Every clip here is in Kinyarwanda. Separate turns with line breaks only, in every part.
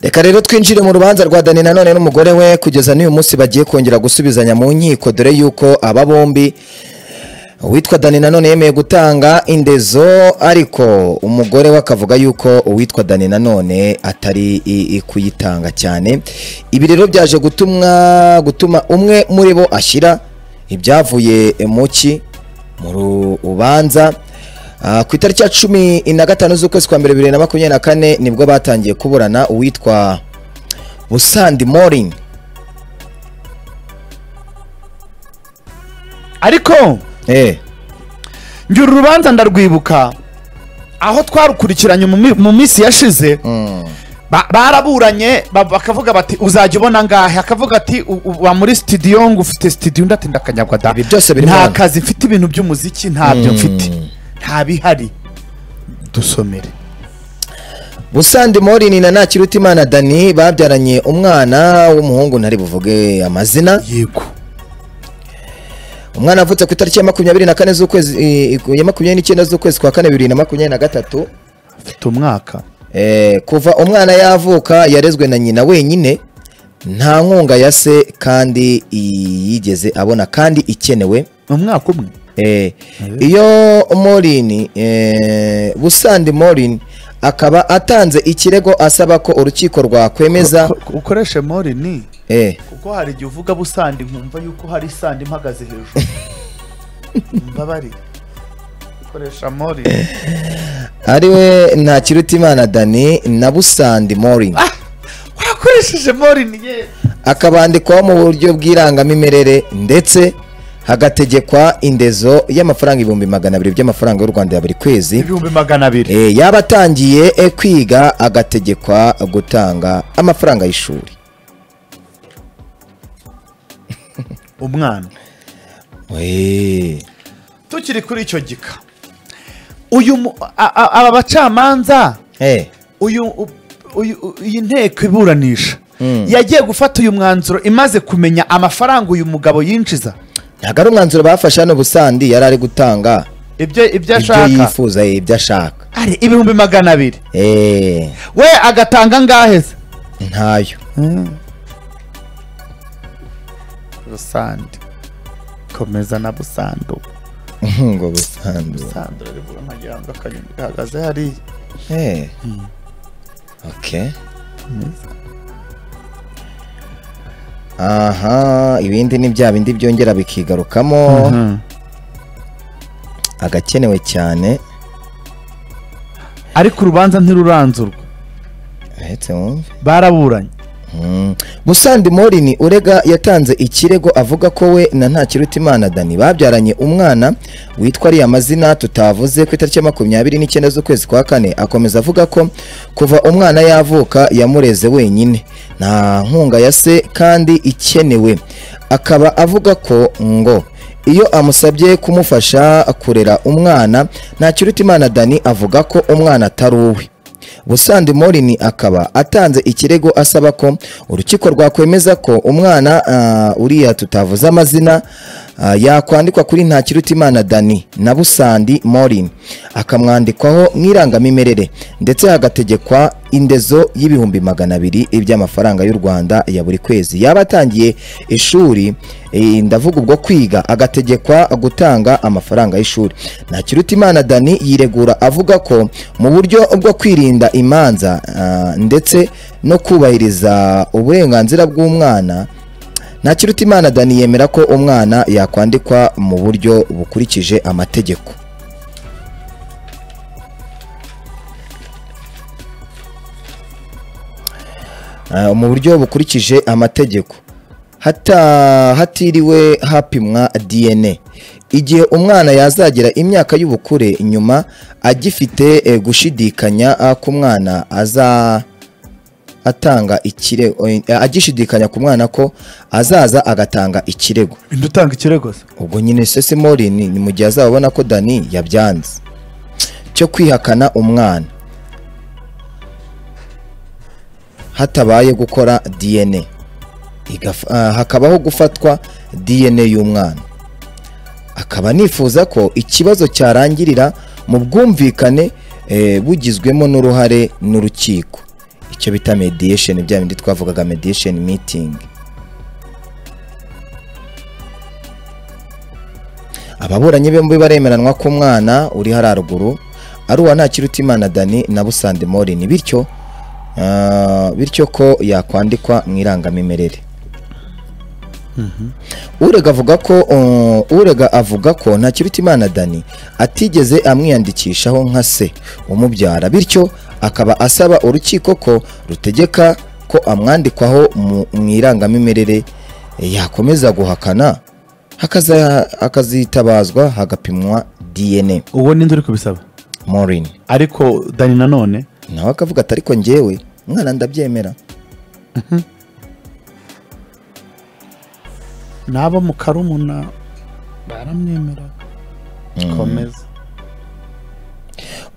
reka rero twinjire mu rubanza rwa dani nanone n'umugore we kugeza n'uyu munsi bagiye kongera gusubizanya mu nkiko dore yuko aba bombi uwitwa dani nanone yemeye gutanga indezo ariko umugore we akavuga yuko uwitwa dani nanone atari i- i kuyitanga cyane ibi rero byaje gutumwa gutuma umwe muri bo ashyira ibyavuye mu ki mu rubanza Ah, ku itariki ya cumi na gatanu z'ukwezi kwa mbere bibiri na makumyabiri na kane nibwo batangiye kuburana uwitwa busandi morini
ariko
eh
njye uru rubanza ndarwibuka aho twarukurikiranye mu mi- mu minsi yashize
mm.
ba- baraburanye ba- bakavuga bati uzajya ubona ngahe akavuga ati "U- uba muri studio ngo ufite studio undi ati ndakanyagwa da
Ibi byose biri
nta
hano."
kazi mfite ibintu by'umuziki ntabyo mfite nta bihari dusomere
Busandi Morini na Nakirutimana Dani babyaranye umwana w'umuhungu ntari buvuge amazina
yego
umwana avutse ku itariki ya makumyabiri na kane z'ukwezi eh, ya makumyabiri n'icyenda z'ukwezi kwa kane bibiri na makumyabiri na gatatu
mfite umwaka
Eh, kuva umwana yavuka yarezwe na nyina wenyine nta nkunga ya se kandi i- yigeze abona kandi ikenewe
umwaka umwe
Eh, iyo morini eh, busandi morini akaba atanze ikirego asaba ko urukiko rwakwemeza
Ko- ukoreshe mori ni
eh,
kuko hari igihe uvuga busandi nkumva yuko hari sandi impagaze hejuru mbabarire ukoresha mori
ari we ntakirutimana dani na busandi morini
wakoresheje mori ni ye
akabandikwaho mu buryo bw'irangamimerere ndetse hagategekwa indezo y'amafaranga ibihumbi magana abiri by'amafaranga y'u rwanda ya buri kwezi
ibihumbi magana abiri
Eh, yaba atangiye eh, kwiga agategekwa gutanga amafaranga y'ishuri
umwana
Eh,
tukiri kuri icyo gika uyu mu- a- a- aba bacamanza
eh,
uyu u- uyu- u- iyi nteko iburanisha
Mm.
yagiye gufata uyu mwanzuro imaze kumenya amafaranga uyu mugabo yinjiza
ntabwo ari umwanzuro bafashe hano busandi yari ari gutanga
ibyo ibyo
ibyo
ashaka
yifuza eh, ibyo ashaka
ari ibihumbi magana abiri
Eh,
we agatanga angahe se
ntayo
rusandi komeza na busando
ngo busandi
busando ribura nkagira ngo akanyoni gahagaze hariya
Eh. Okay. Aha, ibindi ni bya bindi byongera bikigarukamo agakenewe cyane
ariko urubanza ntiruranzurwa
ahetse wumve
baraburanye
Mm. Musandi Morini urega yatanze ikirego avuga ko we na Ntakirutimana Dani babyaranye umwana witwa ariya mazina tutavuze ku itariki ya makumyabiri n'icyenda z'ukwezi kwa kane akomeza avuga ko kuva umwana yavuka yamureze wenyine nta nkunga ya se kandi ikenewe akaba avuga ko ngo iyo amusabye kumufasha kurera umwana Ntakirutimana Dani avuga ko umwana atari uwe Busandi Morini akaba atanze ikirego asaba ko urukiko rwakwemeza ko umwana ah, uriya tutavuze amazina ah, yakwandikwa kuri Ntakirutimana Dani na Busandi Morini akamwandikwaho nk'irangamimerere ndetse hagategekwa indezo y'ibihumbi magana abiri by'amafaranga y'u Rwanda ya buri kwezi yaba atangiye ishuri eh, ndavuga ubwo kwiga agategekwa gutanga amafaranga y'ishuri Ntakirutimana Dani yiregura avuga ko mu buryo bwo kwirinda imanza ah, ndetse no kubahiriza uburenganzira bw'umwana Ntakirutimana Dani yemera ko umwana yakwandikwa mu buryo bukurikije amategeko Ah, mu buryo bukurikije amategeko hata hatiriwe hapimwa DNA igihe umwana yazagira imyaka y'ubukure nyuma agifite eh, gushidikanya ah, ku mwana aza atanga ikirego eh, agishidikanya ku mwana ko azaza agatanga ikirego
indi utanga ikirego se
ubwo nyine sese morini ni mu gihe azabona ko dani yabyanze cyo kwihakana umwana hatabaye gukora dna Igaf- ah, hakabaho gufatwa dna y'umwana akaba nifuza ko ikibazo cyarangirira mu bwumvikane eh, bugizwemo n'uruhare n'urukiko icyo bita mediation bya bindi twavugaga mediation meeting ababuranyi bombi baremeranwa ko umwana uri hariya ruguru ari uwa ntakirutimana dani na busande morini bityo ah, bityo ko yakwandikwa mu irangamimerere urega avuga ko uh, urega avuga ko ntakirutimana dani atigeze amwiyandikishaho nka se umubyara bityo akaba asaba urukiko ko rutegeka ko amwandikwaho mu mu irangamimerere yakomeza guhakana hakaza- hakazitabazwa hagapimwa dna
uwo ninde uri kubisaba
morini
ariko dani nanone
nawe akavuga ati ariko njyewe umwana ndabyemera
n'abo mu karumuna baramwemera komeza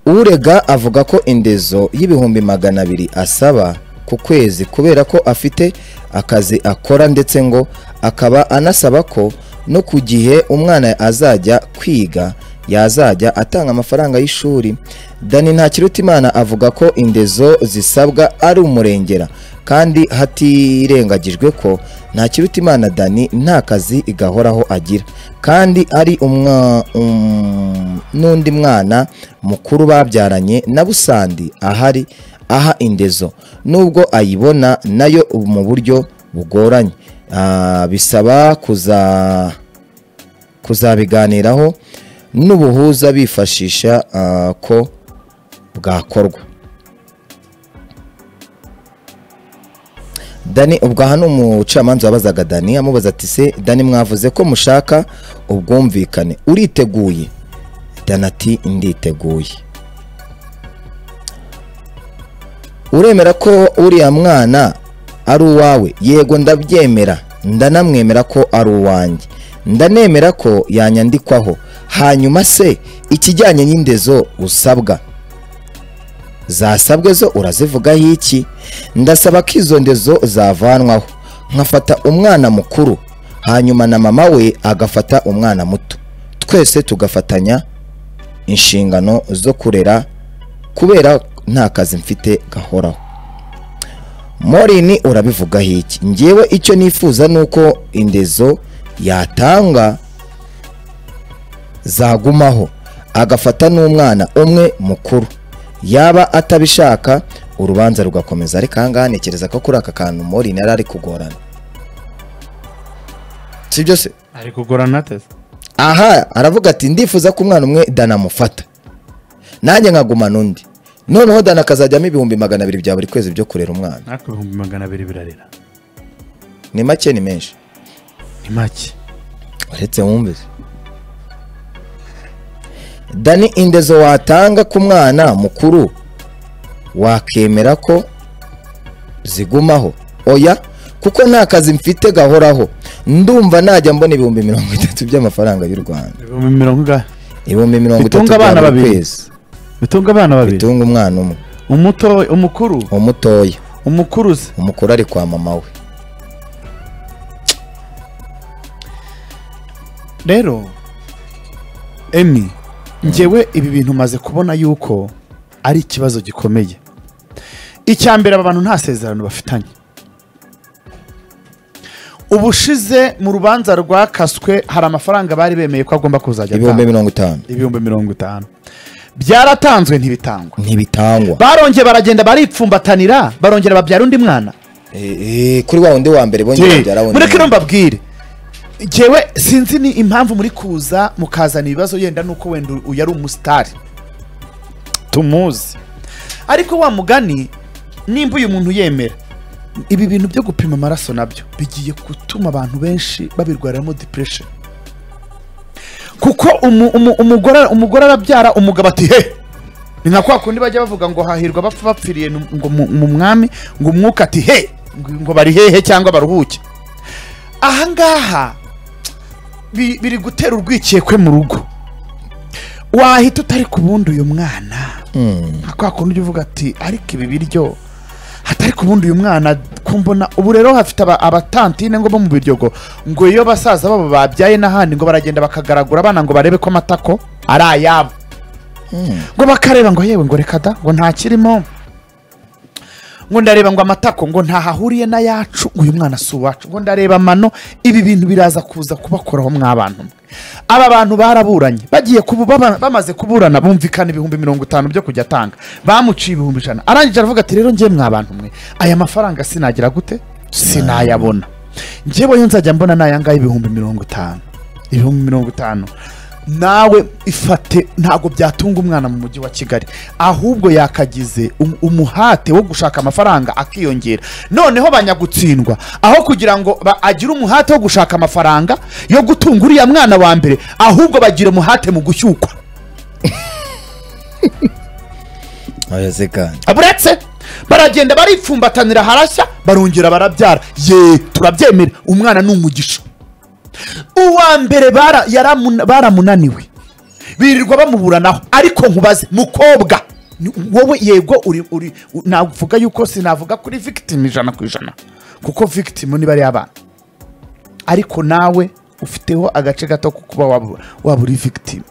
urega avuga ko indezo y'ibihumbi magana abiri asaba ku kwezi kubera ko afite akazi akora ndetse ngo akaba anasaba ko no ku gihe umwana azajya kwiga yazajya atanga amafaranga y'ishuri dani ntakirutimana avuga ko indezo zisabwa ari umurengera kandi hatirengagijwe ko ntakirutimana dani nta kazi gahoraho agira kandi ari umwa- um, n'undi mwana mukuru babyaranye na busandi ahari aha indezo nubwo ayibona nayo mu buryo bugoranye Ah, bisaba kuza kuzabiganiraho n'ubuhuza bifashisha ah, ko bwakorwa dani ubwo aha ni umucamanza wabazaga dani amubaza ati se dani mwavuze ko mushaka ubwumvikane uriteguye dani ati nditeguye uremera ko uriya mwana ari uwawe yego ndabyemera ndanamwemera ko ari uwanjye ndanemera ko yanyandikwaho hanyuma se ikijyanye n'indezo usabwa zasabwe zo urazivugaho iki ndasaba ko izo ndezo zavanwaho nkafata umwana mukuru hanyuma na mama we agafata umwana muto twese tugafatanya inshingano zo kurera kubera nta kazi mfite gahoraho morini urabivugaho iki ngewe icyo nifuza ni uko indezo yatanga zagumaho agafata n'umwana umwe mukuru yaba atabishaka urubanza rugakomeza ariko ahangaha ntekereza ko kuri aka kantu mori yari ari kugorana si byo se
ari kugorana ateze
aha aravuga ati ndifuza ko umwana umwe danamufata nanjye nkagumana undi noneho dana akazajyamo ibihumbi magana abiri bya buri kwezi byo kurera umwana
ariko ibihumbi magana abiri birarira
ni make ni menshi
ni make
uretse wumve se. dani indezo watanga ku mwana mukuru wakemera ko zigumaho oya kuko nta kazi mfite gahoraho ndumva najya mbona ibihumbi mirongo itatu by'amafaranga y'u rwanda
ibihumbi mirongo ingahe
ibihumbi mirongo itatu
Bitunga
bya
abana
buri
babiri.
kwezi
bitunga abana babiri
bitunga umwana umwe
umuto umukuru
umutoya
umukuru se
umukuru ari kwa mama we
rero emi ngewe ibi bintu maze kubona yuko ari ikibazo gikomeye icya mbere aba bantu nta sezerano bafitanye ubushize mu rubanza rwakaswe hari amafaranga bari bemeye ko agomba kuzajya
ibihumbi
atanga
mirongo itanu
ibihumbi mirongo itanu byaratanzwe ntibitangwa
ntibitangwa
barongeye baragenda baripfumbatanira barongera babyara undi mwana
Eh, eh, kuri wa wundi wa mbere bongera babyara wundi
mureke
mwana.
rero mbabwire ngewe sinzi ni impamvu muri kuza mukazana ibibazo yenda nuko wenda uyu ari umusitari tumuzi ariko wa mugani nimba uyu muntu yemera ibi bintu byo gupima amaraso nabyo bigiye gutuma abantu benshi babirwariramo depression kuko umu- umu- umugore umugore arabyara umugabo ati he ni nka kwa kundi bajya bavuga ngo hahirwa bapfa bapfiriye nu- ngo mu mu mwami ngo umwuka ati he ngo- ngo bari hehe cyangwa baruhuke ahangaha bi- biri gutera urwikekwe mu rugo wahita utari ku bundi uyu mwana
Mm,
nka kwa kundi ujya uvuga ati ariko ibi biryo hatari ku bundi uyu mwana kumbona ubu rero hafite aba- abatantine ngo bo mu biryogo ngo iyo basaza babo babyaye n'ahandi ngo baragenda bakagaragura abana ngo barebe ko amatako ari ayabo
mm.
ngo bakareba ngo yewe ngo reka da ngo nta kirimo ngo ndareba ngo amatako ngo ntahahuriye n'ayacu uyu mwana si uwacu ngo ndareba amano ibi bintu biraza kuza kubakoraho mwabantu mwe aba bantu baraburanye bagiye kubu baba- bamaze kuburana bumvikana ibihumbi mirongo itanu byo kujya atanga bamuciye ibihumbi ijana arangije aravuga ati rero njyewe mwabantu mwe aya mafaranga sinagira gute sinayabona njyewe yo nzajya mbona ni ayangaya ibihumbi mirongo itanu ibihumbi mirongo itanu nawe ifate ntabwo byatunga umwana mu mujyi wa kigali ahubwo yakagize um- umuhate wo gushaka amafaranga akiyongera noneho banyagutsindwa aho kugira ngo ba- agire umuhate wo gushaka amafaranga yo gutunga uriya mwana wa mbere ahubwo bagira umuhate mu gushyukwa
oya se kandi
buretse baragenda baripfumbatanira harashya barongera barabyara ye turabyemera umwana ni umugisha uwa mbere bara- yaramuna- baramunaniwe birirwa bamuburanaho ariko nkubaze mukobwa ni- wowe yego uri uri u- navuga yuko sinavuga kuri victim ijana ku ijana kuko victim niba ari abana ariko nawe ufiteho agace gato ko kuba waba waba uri victim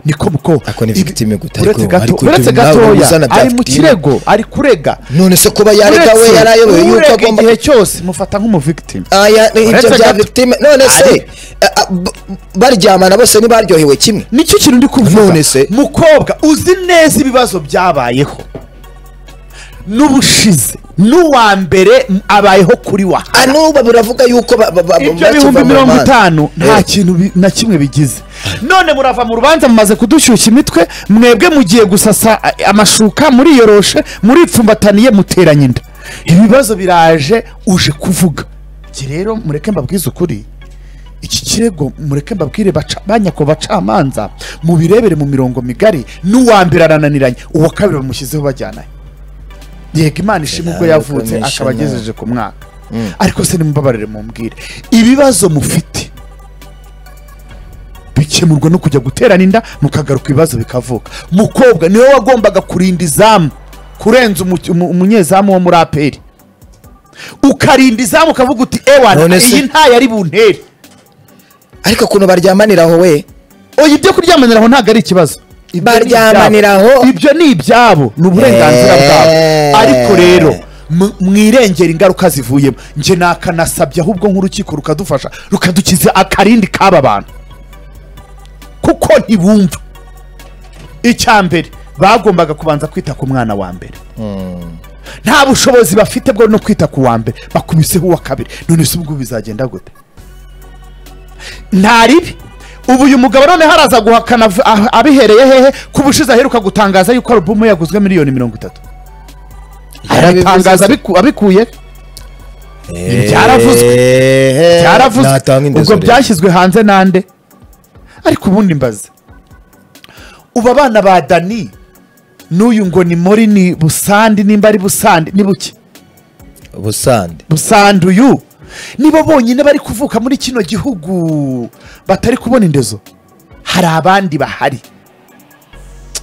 niko muko
Ako ni
ibi-
victim guta,
uretse
ariko-
gato-
ariko
uretse
ibyo nawe
gatoya
uzana bya
ari mu
victim.
kirego ari kurega
none se kuba yarega we
Uretse
yarayobewe yuko
urega
agomba
igihe cyose mufata nk'umuvictim
aya ibyo
Uretse
bya
gato.
victime none se
Ari-
a- a- b- baryamana bose ntibaryohewe kimwe
nicyo kintu ndi kuvuga
None se?
mukobwa uzi neza ibibazo byabayeho n'ubushize n'uwa mbere m- abayeho kuri wa
anuba biravuga yuko ba- ba- ba-
ibyo
bakiva
bihumbi
mu
mirongo
manza.
itanu nta
Eh,
kintu bi- na kimwe bigize none murava mu rubanza mumaze kudushyushya imitwe mwebwe mugiye gusasa a- amashuka muriyoroshe muripfumbataniye muteranye inda ibibazo biraje uje kuvuga iki rero mureke mbabwize ukuri iki kirego mureke mbabwire baca- banyako bacamanza mubirebere mu mirongo migari n'uwa mbere arananiranye uwa kabiri bamushyizeho bajyananye yego imana ishima ubwo yavutse
Commissioner.
akaba agejeje ku mwaka ariko se nimubabarire mumbwire ibibazo mufite bikemurwa no kujya guterana inda mukagaruka ibibazo bikavuka mukobwa niwe wagombaga kurinda izamu kurenza umu- umu- umunyezamu wo muri aperi ukarinda izamu ukavuga uti ewana
None se-
iyi nta yari buntere
ariko ukuntu baryamanira aho we
oya ibyo kuryamanira aho ntabwo ari ikibazo Ibyo ni
Baryamanira
ibyabo.
aho?
ibyo ni ibyabo ni uburenganzira
Eh.
bwabo ariko rero mu- mwirengera ingaruka zivuyemo njye nakanasabye ahubwo nk'urukiko rukadufasha rukadukiza akarindi k'aba bantu kuko ntibumva icya mbere bagombaga kubanza kwita ku mwana wa mbere nta bushobozi bafite bwo no kwita ku wa mbere bakubiseho uwa kabiri none se ubwo bizagenda gute nta ribi ubu uyu mugabo noneho araza guhakana av- ah- abihereye hehe ko ubushize aheruka gutangaza yuko alubumu yaguzwe miliyoni mirongo itatu arabitangaza abiku- abikuye Byaravuzwe. byaravuzwe ubwo byashyizwe hanze nande ariko ubundi mbaze ubu abana ba dani n'uyu ngo ni muri ni busandi nimba ari busandi ni buke
busande
busandi uyu nibo bonyine bari kuvuka muri kino gihugu batari kubona indezo hari abandi bahari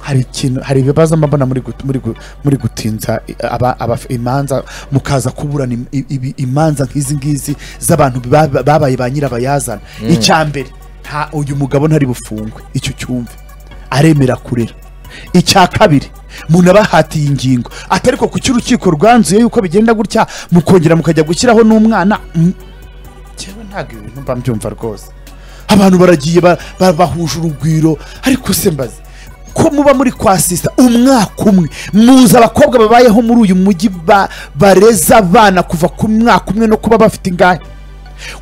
hari ikintu hari ibibazo mba mbona muri gut- muri gu- muri gutinza i- aba- aba- imanza mukaza kuburana im- i- ibi- imanza nk'izi ngizi z'abantu baba- babaye ba nyirabayazana icya mbere nta uyu mugabo ntari bufungwe icyo cyumve aremera kurera icya kabiri munabahatiye ingingo atari ko kuki urukiko rwanzuye yuko bigenda gutya mukongera mukajya gushyiraho n'umwana mm, njyewe ntabwo ibi bintu mba mbyumva rwose abantu baragiye ba- ba- bahuje urugwiro ariko se mbaze ko muba muri kwa sisa umwaka umwe muzi abakobwa babayeho muri uyu mujyi ba- bareza abana kuva ku mwaka umwe no kuba bafite ingahe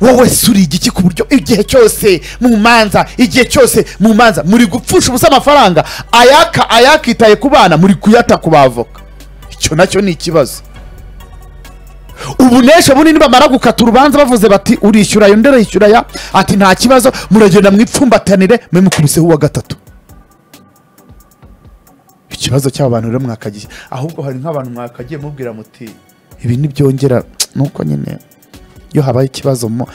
wowe suri igiki ku buryo igihe cyose mu manza igihe cyose mu manza muri gupfusha ubusa amafaranga ayaka ayakitaye ku bana muri kuyata ku bavoka icyo nacyo ni ikibazo ubunesha bunini bamara gukata urubanza bavuze bati urishyura ayo ndera yishyura ya ati nta kibazo muragenda mwipfumbatanire mwe mukubiseho uwa gatatu ikibazo cy'aba bantu rero mwakagiye ahubwo hari nk'abantu mwakagiye mubwira muti ibi ntibyongera nuko nyine iyo habaye ikibazo mo-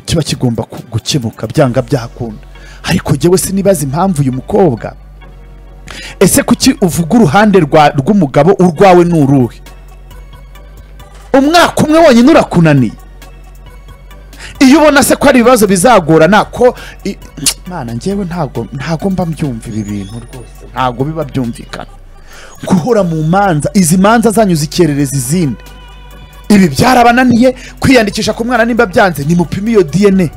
kiba kigomba ku- gukemuka byanga byakunda ariko jyewe sinibaza impamvu uyu mukobwa ese kuki uvuga uruhande rwa- rw'umugabo urwawe ni uruhe umwaka umwe wonyine urakunaniye iyo ubona se ko hari ibibazo bizagorana ko i- mana njyewe ntago ntago mba mbyumva ibi bintu rwose ntago biba byumvikana guhora mu manza izi manza zanyu zikerereza izindi ibi byarabananiye kwiyandikisha ku mwana nimba byanze nimupime iyo dna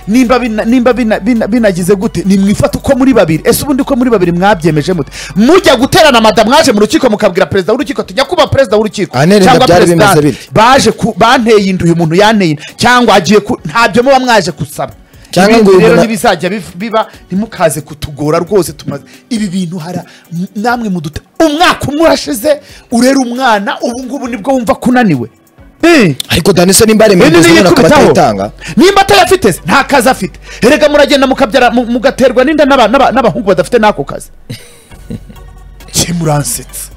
nimba bina- nimba bina- bina- binagize gute nimwifate uko muri babiri ese ubundi uko muri babiri mwabyemeje mute mujya guterana mada mwaje mu rukiko mukabwira perezida w'urukiko tujya kuba perezida w'urukiko
Anene,
cyangwa
ndabyari bimeze
perezidante.
bityo.
baje ku- banteye inda uyu muntu yanteye inda cyangwa agiye ku ntabyo muba mwaje gusaba
Cyangwa
Ibindi
ngo uyu
rero
muntu-
ntibizajya biv- biba ntimukaze kutugora rwose tumaze ibi bintu hara m- namwe muduta umwaka umwe urashize urera umwana ubu ngubu nibwo wumva kunaniwe Eh.
ariko dani se nimba
Ibi
aremereza
ni
umwana akaba
yikubitaho.
atayitanga
nimba atayafite se, nta kazi afite erega muragenda mukabyara mu- mugaterwa n'inda n'aba- n'aba- n'abahungu badafite n'ako kazi kimuransetsa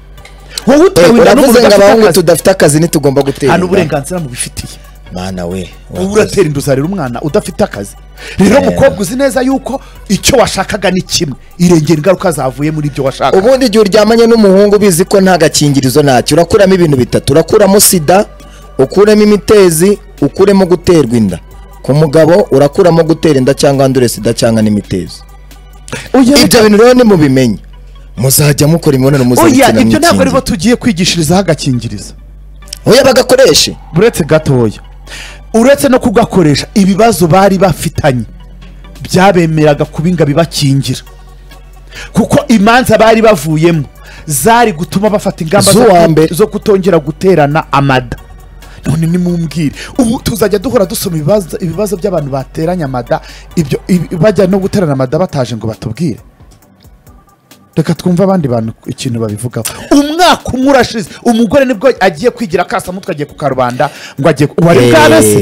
wowe
Eh,
utewe inda n'umuntu
uravuze ngo
udafite
abahungu
akazi
tudafite akazi ntitugomba gutera
hano
inda
uburenganzira mubifitiye
mana we
ubu
urakoze.
uratera inda uzarira umwana udafite akazi rero
Yeah.
mukobwa uzi neza yuko icyo washakaga ni kimwe irengera ingaruka zavuye muri ibyo washaka
ubundi igihe uryamanye n'umuhungu ubizi ko nta gakingirizo ntacyo urakuramo ibintu bitatu urakuramo sida ukuremo imitezi ukuremo guterwa inda ku mugabo urakuramo gutera inda cyangwa andure sida cyangwa n'imitezi
Oya,
ibyo bintu rero nimubimenye muzajya mukora imibonano
oya
mpuzabitsina
ibyo ntabwo aribo
mwikingira
tugiye kwigishirizaho agakingirizo
oya bagakoreshe
uretse gatoya uretse no kugakoresha ibibazo bari bafitanye byabemeraga kuba inga bibakingira kuko imanza bari bavuyemo zari gutuma bafata ingamba zo-
Z'uwa mbere.
zo kutongera guterana amada none nimumbwire ubu tuzajya duhora dusoma ibibazo- ibibazo by'abantu bateranye amada ibyo ibi- bajya no guterana amada bataje ngo batubwire reka twumve abandi bantu ikintu babivugaho umwaka umwe urashize umugore nibwo agiye kwigira akasamutwe agiye ku karubanda ngo agiye ku- wari
Eh,
bwabese